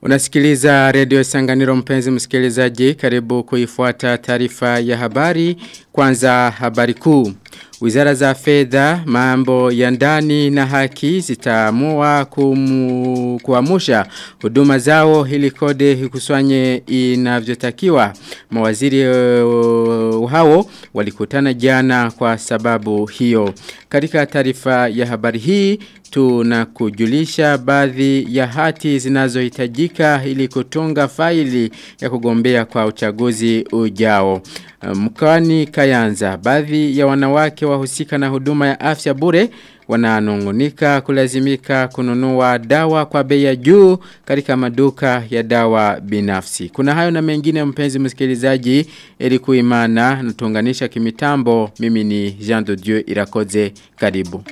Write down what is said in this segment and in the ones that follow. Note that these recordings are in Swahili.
Unasikiliza redio Sanganiro mpenzi msikilizaji karibu kuifuata taarifa ya habari kwanza habari kuu. Wizara za fedha, mambo ya ndani na haki zitaamua kuamusha huduma zao ili kode ikusanye inavyotakiwa. Mawaziri uh, hao walikutana jana kwa sababu hiyo. Katika taarifa ya habari hii tunakujulisha baadhi ya hati zinazohitajika ili kutunga faili ya kugombea kwa uchaguzi ujao. Mkwani Kayanza, baadhi ya wanawake wahusika na huduma ya afya bure wananungunika kulazimika kununua dawa kwa bei ya juu katika maduka ya dawa binafsi. Kuna hayo na mengine mpenzi msikilizaji ili kuimana na tuunganisha kimitambo mimi ni Jean de Dieu Irakoze karibu.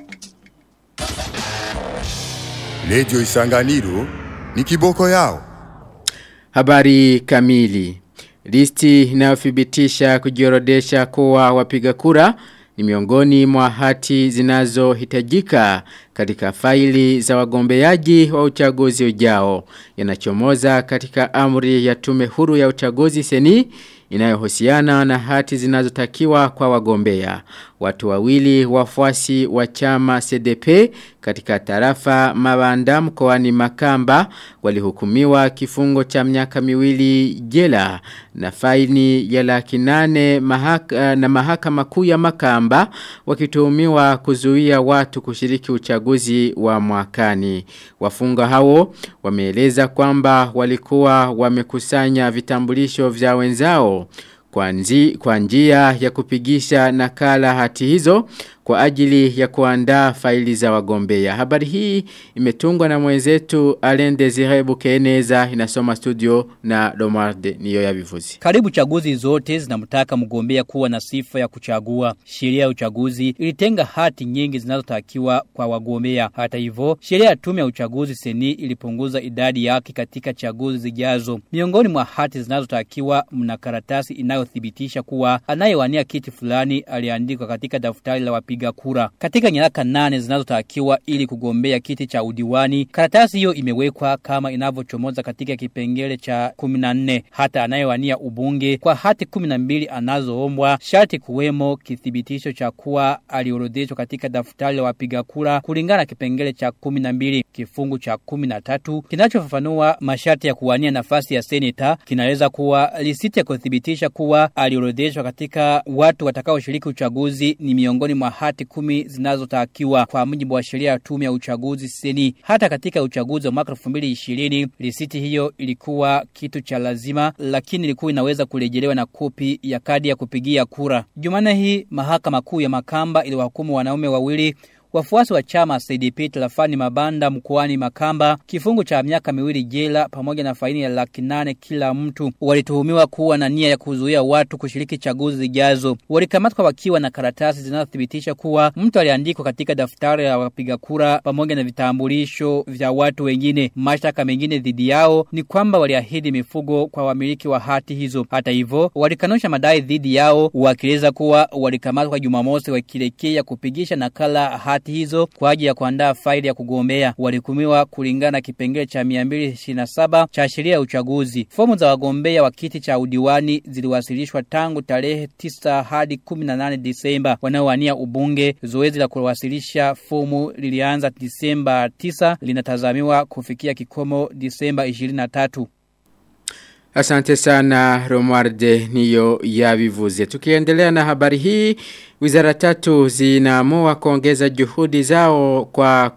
Radio Isanganiro ni kiboko yao. Habari kamili. Listi inayothibitisha kujiorodesha kuwa wapiga kura ni miongoni mwa hati zinazohitajika katika faili za wagombeaji wa uchaguzi ujao. Yanachomoza katika amri ya tume huru ya uchaguzi seni inayohusiana na hati zinazotakiwa kwa wagombea. Watu wawili wafuasi wa chama CDP katika tarafa Mabanda mkoani Makamba walihukumiwa kifungo cha miaka miwili jela na faini ya laki nane mahaka, na mahakama kuu ya Makamba wakituhumiwa kuzuia watu kushiriki uchaguzi wa mwakani. Wafunga hao wameeleza kwamba walikuwa wamekusanya vitambulisho vya wenzao kwa, nzi, kwa njia ya kupigisha nakala hati hizo kwa ajili ya kuandaa faili za wagombea. Habari hii imetungwa na mwenzetu Alain Desire Bukeneza inasoma studio na Domarde niyo ya vivuzi. Karibu chaguzi zote zinamtaka mgombea kuwa na sifa ya kuchagua. Sheria ya uchaguzi ilitenga hati nyingi zinazotakiwa kwa wagombea. Hata hivyo, sheria ya tume ya uchaguzi seni ilipunguza idadi yake katika chaguzi zijazo. Miongoni mwa hati zinazotakiwa mna karatasi inayothibitisha kuwa anayewania kiti fulani aliandikwa katika daftari la wapiga wapiga kura. Katika nyaraka nane zinazotakiwa ili kugombea kiti cha udiwani, karatasi hiyo imewekwa kama inavyochomoza katika kipengele cha 14. Hata anayewania ubunge kwa hati 12 anazoombwa sharti kuwemo kithibitisho cha kuwa aliorodheshwa katika daftari la wapiga kura kulingana na kipengele cha 12. Kifungu cha 13 kinachofafanua masharti ya kuwania nafasi ya seneta kinaeleza kuwa lisiti ya kuthibitisha kuwa aliorodheshwa katika watu watakaoshiriki uchaguzi ni miongoni mwa hati kumi zinazotakiwa kwa mujibu wa sheria ya tume ya uchaguzi seni. Hata katika uchaguzi wa mwaka 2020 risiti hiyo ilikuwa kitu cha lazima, lakini ilikuwa inaweza kurejelewa na kopi ya kadi ya kupigia kura. Jumane hii mahakama kuu ya Makamba iliwahukumu wanaume wawili Wafuasi wa chama CDP tarafani Mabanda mkoani Makamba kifungu cha miaka miwili jela pamoja na faini ya laki nane kila mtu walituhumiwa kuwa na nia ya kuzuia watu kushiriki chaguzi zijazo. Walikamatwa wakiwa na karatasi zinazothibitisha kuwa mtu aliandikwa katika daftari la wapiga kura pamoja na vitambulisho vya watu wengine. Mashtaka mengine dhidi yao ni kwamba waliahidi mifugo kwa wamiliki wa hati hizo. Hata hivyo, walikanusha madai dhidi yao wakieleza kuwa walikamatwa Jumamosi wakielekea kupigisha nakala hati hati hizo kwa ajili ya kuandaa faili ya kugombea. Walikumiwa kulingana na kipengele cha 227 cha sheria ya uchaguzi. Fomu za wagombea wa kiti cha udiwani ziliwasilishwa tangu tarehe 9 hadi 18 Disemba. Wanaowania ubunge, zoezi la kuwasilisha fomu lilianza Disemba 9 linatazamiwa kufikia kikomo Disemba 23. Asante sana Romualde niyo ya vivuze. Tukiendelea na habari hii, wizara tatu zinaamua kuongeza juhudi zao kwa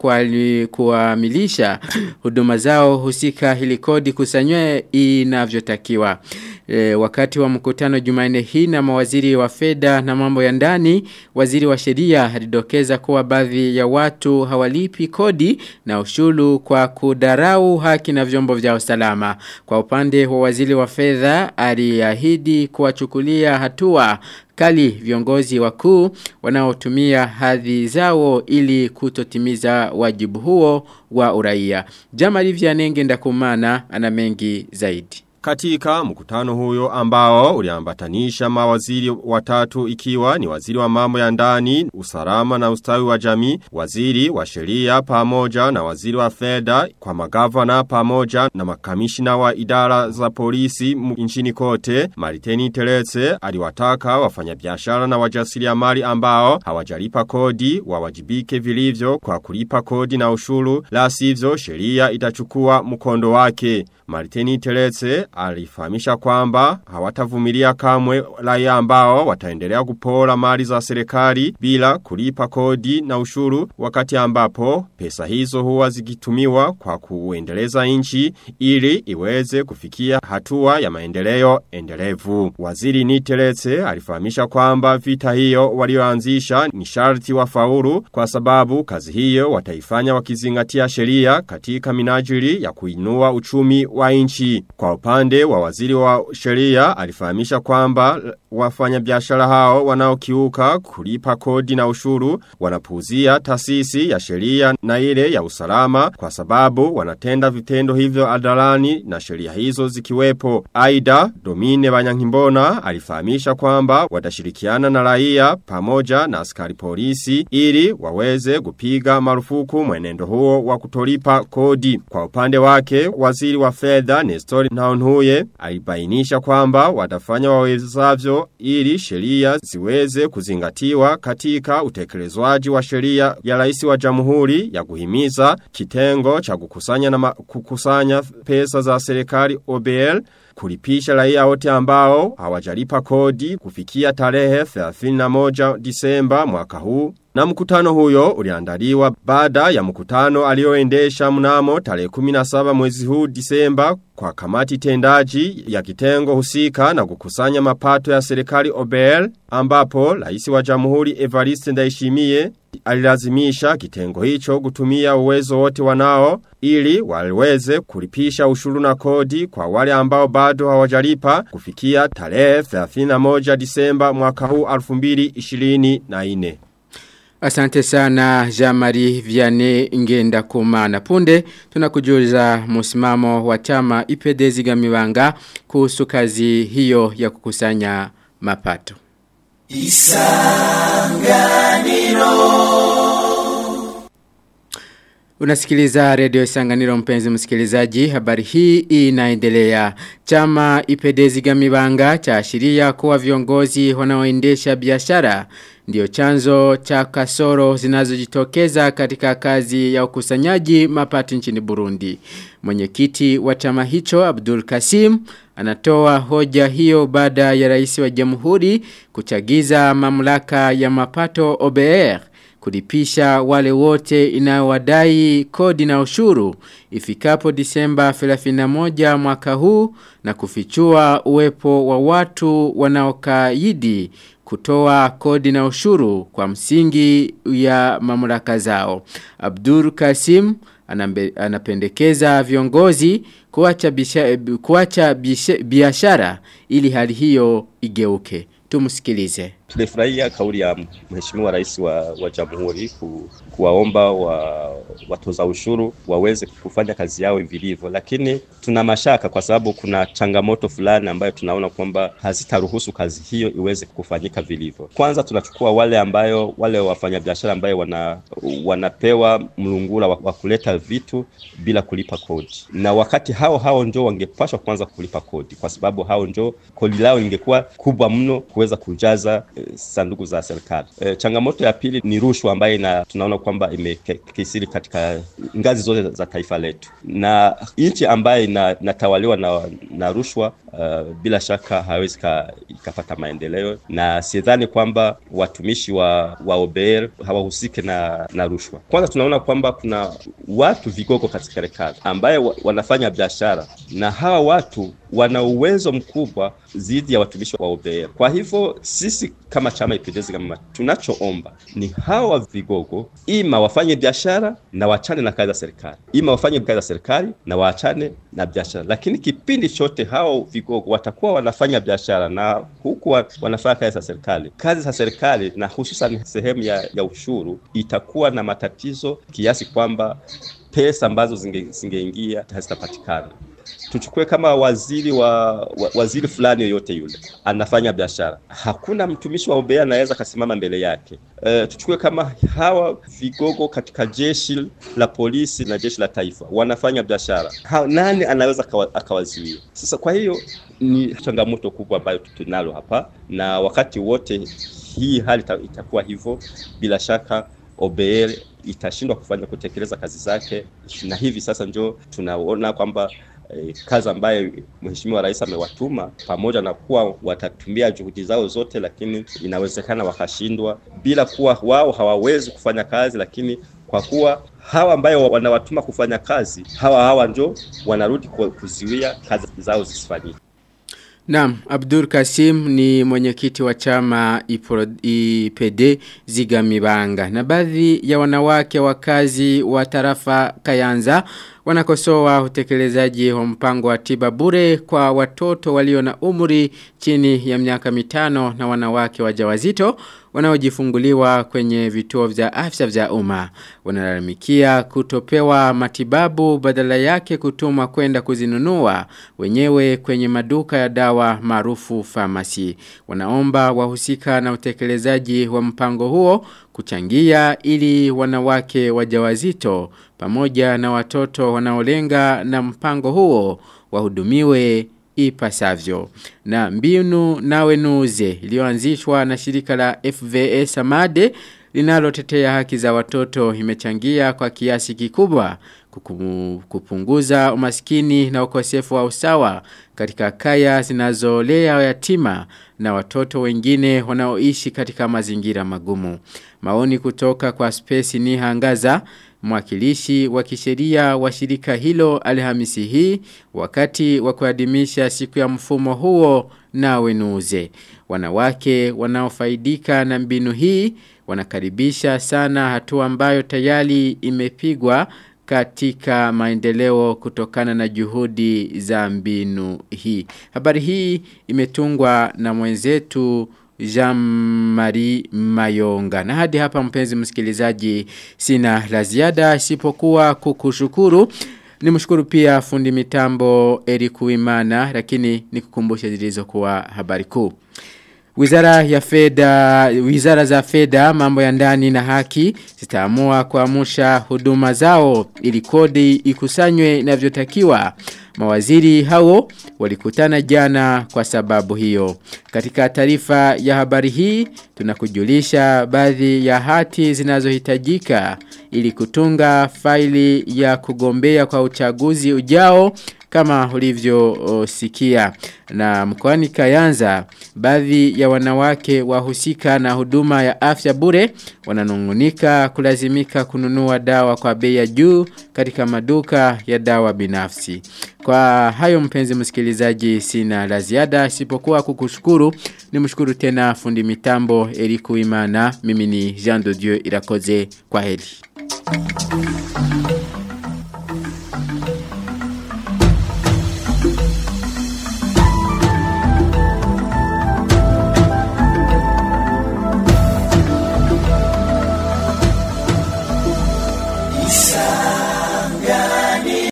kuamilisha huduma zao husika ili kodi kusanywe inavyotakiwa. E, wakati wa mkutano Jumanne hii na mawaziri wa fedha na mambo ya ndani, waziri wa sheria alidokeza kuwa baadhi ya watu hawalipi kodi na ushuru kwa kudarau haki na vyombo vya usalama. Kwa upande wa waziri wa fedha aliahidi kuwachukulia hatua kali viongozi wakuu wanaotumia hadhi zao ili kutotimiza wajibu huo wa uraia. Jamali Vyanenge ndakumana ana mengi zaidi. Katika mkutano huyo ambao uliambatanisha mawaziri watatu ikiwa ni waziri wa mambo ya ndani, usalama na ustawi wa jamii, waziri wa sheria pamoja na waziri wa fedha kwa magavana pamoja na makamishina wa idara za polisi nchini kote, Mariteni Teretse aliwataka wafanyabiashara na wajasiriamali ambao hawajalipa kodi wawajibike vilivyo kwa kulipa kodi na ushuru, la sivyo sheria itachukua mkondo wake. Mariteni Teretse alifahamisha kwamba hawatavumilia kamwe raia ambao wataendelea kupora mali za serikali bila kulipa kodi na ushuru wakati ambapo pesa hizo huwa zikitumiwa kwa kuendeleza nchi ili iweze kufikia hatua ya maendeleo endelevu. Waziri Niteretse alifahamisha kwamba vita hiyo walioanzisha ni sharti wafaulu kwa sababu kazi hiyo wataifanya wakizingatia sheria katika minajili ya kuinua uchumi wa nchi. Kwa upande wa waziri wa sheria alifahamisha kwamba wafanya biashara hao wanaokiuka kulipa kodi na ushuru wanapuuzia taasisi ya sheria na ile ya usalama kwa sababu wanatenda vitendo hivyo adalani na sheria hizo zikiwepo. Aida Domine Banyankimbona alifahamisha kwamba watashirikiana na raia pamoja na askari polisi ili waweze kupiga marufuku mwenendo huo wa kutolipa kodi. Kwa upande wake waziri wa fedha Nestor Naonhuye alibainisha kwamba watafanya wawezavyo ili sheria ziweze kuzingatiwa katika utekelezwaji wa sheria ya rais wa jamhuri ya kuhimiza kitengo cha kukusanya na kukusanya pesa za serikali OBL kulipisha raia wote ambao hawajalipa kodi kufikia tarehe 31 Disemba mwaka huu na mkutano huyo uliandaliwa baada ya mkutano alioendesha mnamo tarehe 17 mwezi huu Disemba kwa kamati tendaji ya kitengo husika na kukusanya mapato ya serikali OBL ambapo rais wa jamhuri Evariste Ndayishimiye alilazimisha kitengo hicho kutumia uwezo wote wanao ili waweze kulipisha ushuru na kodi kwa wale ambao bado hawajalipa kufikia tarehe 31 Disemba mwaka huu 2024. Asante sana Jamari Vianney Ngenda Kumana. Punde tunakujuza msimamo wa chama Ipedezi Gamibanga kuhusu kazi hiyo ya kukusanya mapato. Isanganiro Unasikiliza redio Isanganiro mpenzi msikilizaji habari hii inaendelea chama Ipedezi Gamibanga cha ashiria kuwa viongozi wanaoendesha biashara ndio chanzo cha kasoro zinazojitokeza katika kazi ya ukusanyaji mapato nchini Burundi. Mwenyekiti wa chama hicho Abdul Kasim anatoa hoja hiyo baada ya rais wa jamhuri kuchagiza mamlaka ya mapato OBR kulipisha wale wote inayowadai kodi na ushuru ifikapo Disemba 31 mwaka huu na kufichua uwepo wa watu wanaokaidi kutoa kodi na ushuru kwa msingi ya mamlaka zao. Abdur Kasim anambe, anapendekeza viongozi kuacha kuacha biashara ili hali hiyo igeuke. Tumsikilize. Tulifurahia kauli ya mheshimiwa rais wa, wa jamhuri ku, kuwaomba wa, watoza ushuru waweze kufanya kazi yao vilivyo, lakini tuna mashaka kwa sababu kuna changamoto fulani ambayo tunaona kwamba hazitaruhusu kazi hiyo iweze kufanyika vilivyo. Kwanza tunachukua wale ambayo wale wafanyabiashara ambayo wana, wanapewa mlungula wa, wa kuleta vitu bila kulipa kodi, na wakati hao hao ndio wangepashwa kwanza kulipa kodi, kwa sababu hao ndio kodi lao ingekuwa kubwa mno kuweza kujaza sanduku za serikali. E, changamoto ya pili ni rushwa ambayo ina, tunaona kwamba imekisiri katika ngazi zote za taifa letu, na nchi ambayo inatawaliwa na, na rushwa uh, bila shaka hawezi ikapata maendeleo, na sidhani kwamba watumishi wa, wa OBR hawahusike na, na rushwa. Kwanza tunaona kwamba kuna watu vigogo katika serikali ambaye wanafanya biashara na hawa watu wana uwezo mkubwa zidi ya watumishi wa OBR. Kwa hivyo sisi kama chama ipendezi kama tunachoomba ni hawa vigogo ima wafanye biashara na wachane na kazi za serikali, ima wafanye kazi za serikali na waachane na biashara. Lakini kipindi chote hao vigogo watakuwa wanafanya biashara na huku wanafanya kazi za serikali, kazi za serikali na hususan sehemu ya, ya ushuru itakuwa na matatizo kiasi kwamba pesa ambazo zingeingia hazitapatikana. tuchukue kama waziri wa, wa waziri fulani yoyote yule anafanya biashara, hakuna mtumishi wa OBA anaweza kasimama mbele yake. E, tuchukue kama hawa vigogo katika jeshi la polisi na jeshi la taifa wanafanya biashara, ha, nani anaweza akawazuia? Sasa kwa hiyo ni changamoto kubwa ambayo tunalo hapa, na wakati wote hii hali itakuwa hivyo, bila shaka OBL itashindwa kufanya kutekeleza kazi zake, na hivi sasa ndio tunaona kwamba eh, kazi ambayo Mheshimiwa Rais amewatuma pamoja na kuwa watatumia juhudi zao zote, lakini inawezekana wakashindwa, bila kuwa wao hawawezi kufanya kazi, lakini kwa kuwa hawa ambayo wanawatuma kufanya kazi, hawa hawa ndio wanarudi kuziwia kazi zao zisifanyike. Naam, Abdul Kasim ni mwenyekiti wa chama IPD Zigamibanga. Na baadhi ya wanawake wakazi wa tarafa Kayanza wanakosoa utekelezaji wa mpango wa tiba bure kwa watoto walio na umri chini ya miaka mitano na wanawake wajawazito wanaojifunguliwa kwenye vituo vya afya vya umma wanalalamikia kutopewa matibabu badala yake kutumwa kwenda kuzinunua wenyewe kwenye maduka ya dawa maarufu famasi wanaomba wahusika na utekelezaji wa mpango huo kuchangia ili wanawake wajawazito pamoja na watoto wanaolenga na mpango huo wahudumiwe ipasavyo. Na mbinu nawe nuze iliyoanzishwa na shirika la FVS Amade linalotetea haki za watoto imechangia kwa kiasi kikubwa kukumu, kupunguza umaskini na ukosefu wa usawa katika kaya zinazolea yatima na watoto wengine wanaoishi katika mazingira magumu. Maoni kutoka kwa Space ni hangaza mwakilishi wa kisheria wa shirika hilo Alhamisi hii wakati wa kuadhimisha siku ya mfumo huo na wenuze. Wanawake wanaofaidika na mbinu hii wanakaribisha sana hatua ambayo tayari imepigwa katika maendeleo kutokana na juhudi za mbinu hii. Habari hii imetungwa na mwenzetu Jean-Marie Mayonga. Na hadi hapa mpenzi msikilizaji sina la ziada isipokuwa kukushukuru. Nimshukuru pia fundi mitambo Eric Uimana lakini nikukumbushe zilizokuwa habari kuu. Wizara ya fedha, wizara za fedha, mambo ya ndani na haki zitaamua kuamsha huduma zao ili kodi ikusanywe inavyotakiwa. Mawaziri hao walikutana jana kwa sababu hiyo. Katika taarifa ya habari hii tunakujulisha baadhi ya hati zinazohitajika ili kutunga faili ya kugombea kwa uchaguzi ujao kama ulivyosikia na mkoani Kayanza baadhi ya wanawake wahusika na huduma ya afya bure wananungunika kulazimika kununua dawa kwa bei ya juu katika maduka ya dawa binafsi kwa hayo mpenzi msikilizaji sina la ziada isipokuwa kukushukuru nimshukuru tena fundi mitambo Eriku Imana mimi ni Jean de Dieu Irakoze kwa heri